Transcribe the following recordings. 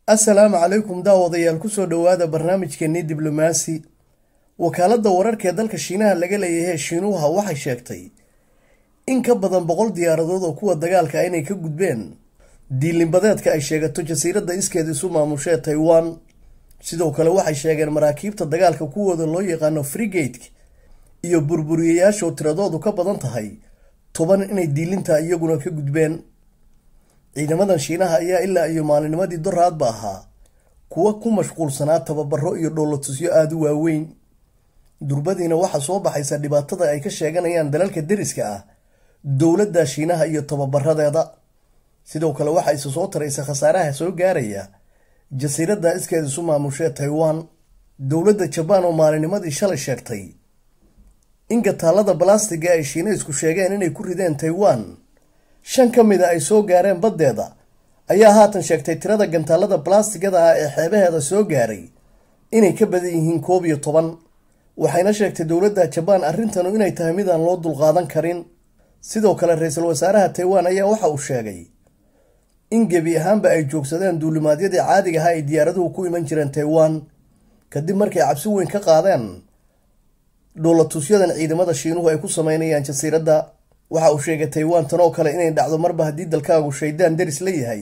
assalaamu calaykum daawadayaal kusoo dhowaada barnaamijkeenii diblomaasi wakaaladda wararka ee dalka shiinaha laga leeyahay shiinuuha waxay sheegtay in ka badan boqol diyaaradood oo kuwa dagaalka inay ka gudbeen diilinbadeedka ay sheegato jasiiradda iskeed isu maamushee taiwan sidoo kale waxay sheegeen maraakiibta dagaalka kuwooda loo yaqaano frigate iyo burburiyayaashoo tiradoodu ka badan tahay toban inay diilinta iyaguna ka gudbeen ciidamadan shiinaha ayaa ilaa iyo maalinimadii doraadba ahaa kuwa ku mashquulsanaa tababaro iyo dhoolatusyo aada u waaweyn durbadiina waxaa soo baxaysa dhibaatada ay ka sheeganayaan dalalka deriska ah dowladda shiinaha iyo tababaradeeda sidoo kale waxaa isa soo taraysa khasaaraha soo gaaraya jasiiradda iskeed isu maamushee taiwan dowladda jabaan oo maalinimadii shalay sheegtay in gataalada balastiga ay shiinaysku sheegeen inay ku rideen taiwan shan ka mid a ay soo gaareen baddeeda ayaa haatan sheegtay tirada gantaalada balastigada ah ee xeebaheeda soo gaaray inay ka badan yihiin koob iyo toban waxayna sheegtay dowladda jabaan arrintanu inay tahay midaan loo dulqaadan karin sidoo kale ra-iisul wasaaraha taiwan ayaa waxa uu sheegay in gebi ahaanba ay joogsadeen duulimaadyadii caadiga ahaa ay diyaaraduhu ku iman jireen taiwan kadib markay cabsi weyn ka qaadeen dhoolatusyadan ciidamada shiinuhu ay ku sameynayaan jasiiradda waxa uu sheegay taiwan tanoo kale inay dhacdo marba haddii dalkaagu shaydaan deris la yahay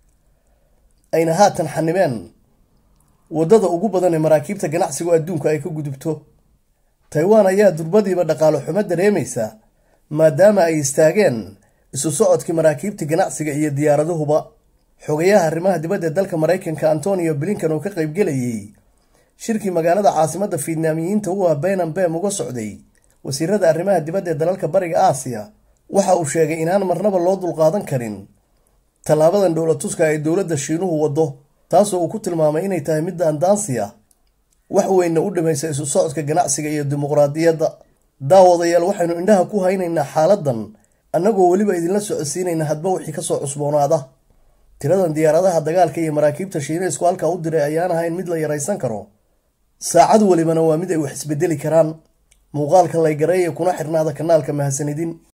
ayna haatan xanimeen waddada ugu badan ee maraakiibta ganacsigu adduunka ay ka gudubto taiwan ayaa durbadiiba dhaqaalo xumo dareemaysa maadaama ay istaageen isu socodkii maraakiibta ganacsiga iyo diyaaraduhuba xogayaha arrimaha dibadda ee dalka maraykanka antonio blinkan oo ka qaybgelayay shirkii magaalada caasimadda fiidnaamiyiinta u ah benambem uga socday wasiirada arrimaha dibadda ee dalalka bariga aasiya waxa uu sheegay inaan marnaba loo dulqaadan karin tallaabadan dhowlatuska ay dowladda shiinuhu waddo taasoo uu ku tilmaamay inay tahay mid daandaansi ah wax weynna u dhimaysa isu socodka ganacsiga iyo dimuqraadiyadda daawadayaal waxaynu indhaha ku haynaynaa xaaladan annagoo weliba idinla socodsiinayna hadba wixii kasoo cusboonaada tiradan diyaaradaha dagaalka iyo maraakiibta shiinaysku halkaa u diray ayaan ahayn mid la yaraysan karo saacad welibana waa mid ay wax isbedeli karaan muuqaalka laygareeya kuna xirnaada kanaalka mahadsanidin